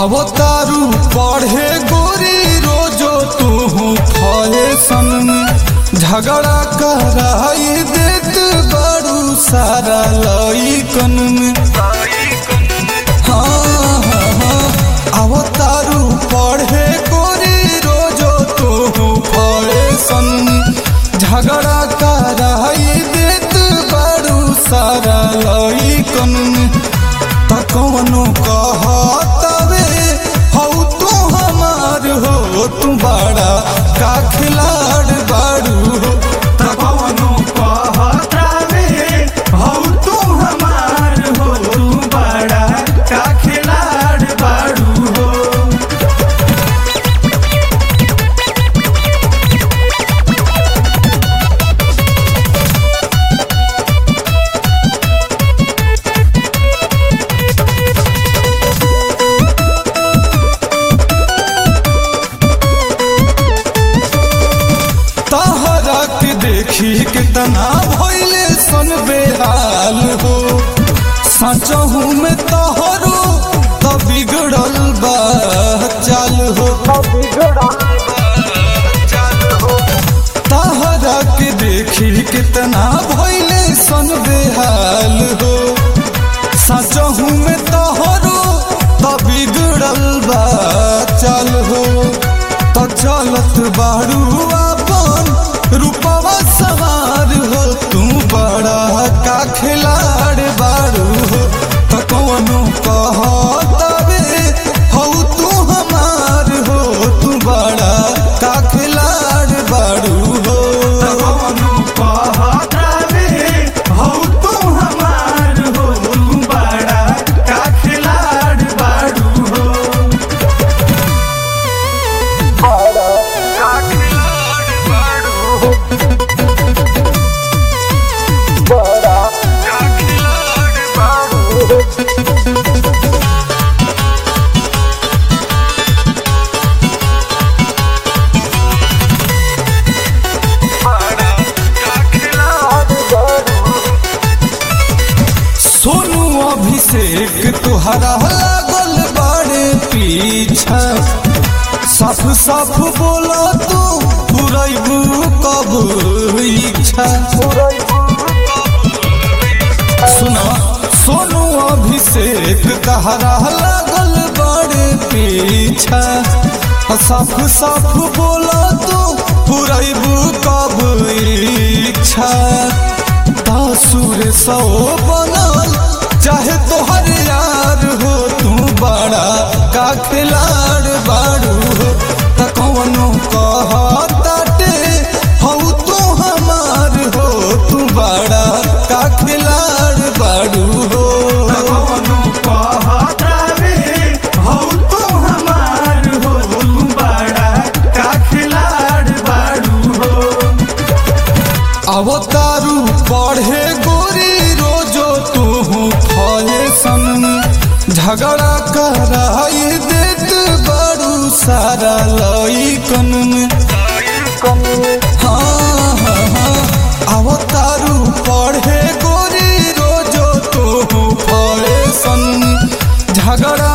अवतारू पढ़े गोरी रोजो तू फैशन झगड़ा कराई देत बड़ू सारा लइकन में हाँ, हाँ, हाँ, अवतारू पढ़े गोरी रोजो तू फैशन झगड़ा कराई देत बड़ू सारा लइकन में त कौनो कहतवे हौ तू हमार हो तू बड़ा का खिलाड़ बाड़ू हो त कौनो कहतवे हौ तू हमार हो तू बड़ा का खिलाड़ बाड़ू हो तहरा के देखी कितना भइले सन बेहाल हो सचहू में तहरो त बिगड़ल बा चाल हो तहरा के देखी कितना भइले सन बेहाल हो सचहू में तहरो त बिगड़ल बा चाल हो त चलत बारू अपन रूपवा सवार हो तू बड़ा का खिलाड़ बारू हो त कौनो कहतवे हौ तू हमार हो तू बड़ा का खिलाड़ बारू हो कौनो कहतवे हौ तू हमार हो तू बड़ा का खिलाड़ बारू हो सोनू अभिषेक तुहरा लागल बाड़े पीछा साफ साफ बोला तू पुरैबू कब इच्छा सुना सोनू अभिषेक तहरा लागल बाड़े पीछा साफ साफ बोला तू पुरैबू कब इच्छा तासुर सौ बनल चाहे तोहर यार हो तू बड़ा का खिलाड़ बाड़ू हो त कौनो कहताटे हौ तू हमार हो तू बड़ा का खिलाड़ बाड़ू हो कौनो कहतावे हौ तू हमार हो तू बड़ा का खिलाड़ बाड़ू हो अवतारू पढ़े गोरी रोजो तू फैशन झगड़ा कराई देत बड़ू सारा लइकन में हाँ हाँ हाँ अवतारू पढ़े गोरी रोजो तू फैशन झगड़ा